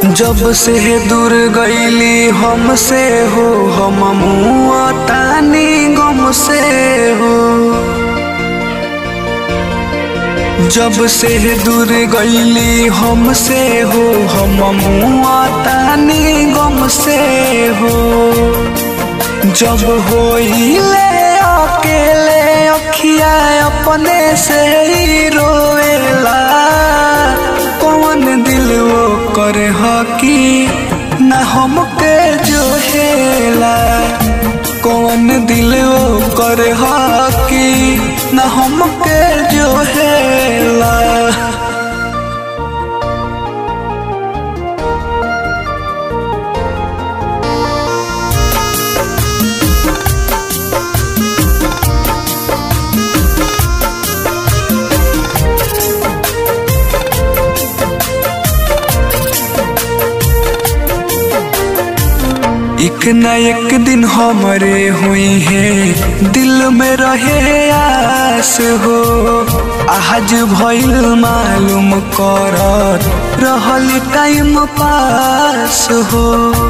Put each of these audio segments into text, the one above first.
जब से दूर गईली हमसे हो हम मुआ तानी गम से हो जब से दूर गईली हमसे हो हम मुआ तानी गम से हो जब होइले अकेले अखिया अपने से ही रोएला कौन दिल वो करे हकी न हमके जो हेला कौन दिल वो करे हकी न हमके जो हेला एक न एक दिन हमरे हुई है दिल में रहे आस हो आज भइल मालूम करत रहल टाइम पास हो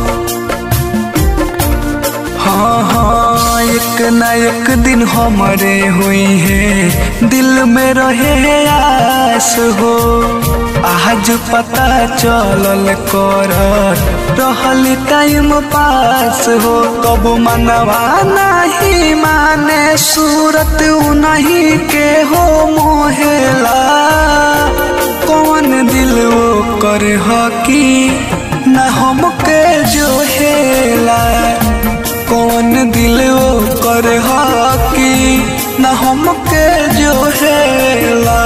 हाँ हाँ एक न एक दिन हमरे हुई है दिल में रहे आस हो आज पता चलल कर रहल टाइम पास हो कब मनवा नहीं माने सूरत नहीं के हो मोहेला कौन दिल वो कर हकी न हमके जो हेला कौन दिल वो कर हकी न हमके जो हेला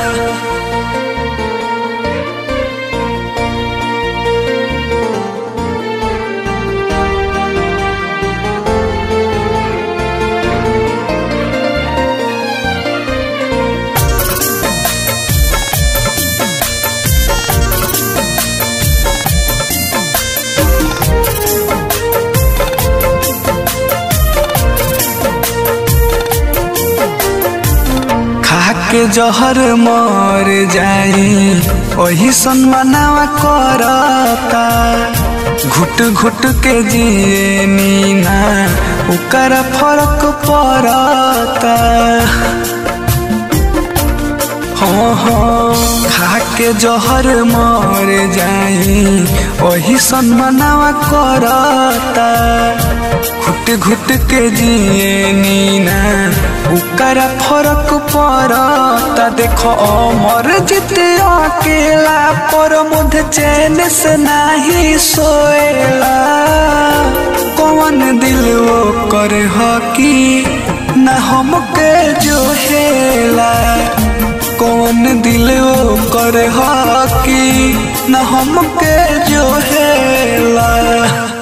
के जहर मर जाई वही सनमनावा करता घुट घुट के जिए नीना ओकर फर्क पड़ता हाँ हाँ खा के जहर मर जाई वही सनमनावा करता घुट घुट के जिए नीना उकर फरक पड़ता देखो अमर जित अकेला पर मुझ चैन से नहीं सोएला कौन दिल वो कर हकी न हमके जो हेला कौन दिल वो कर हकी न हमके जो हेला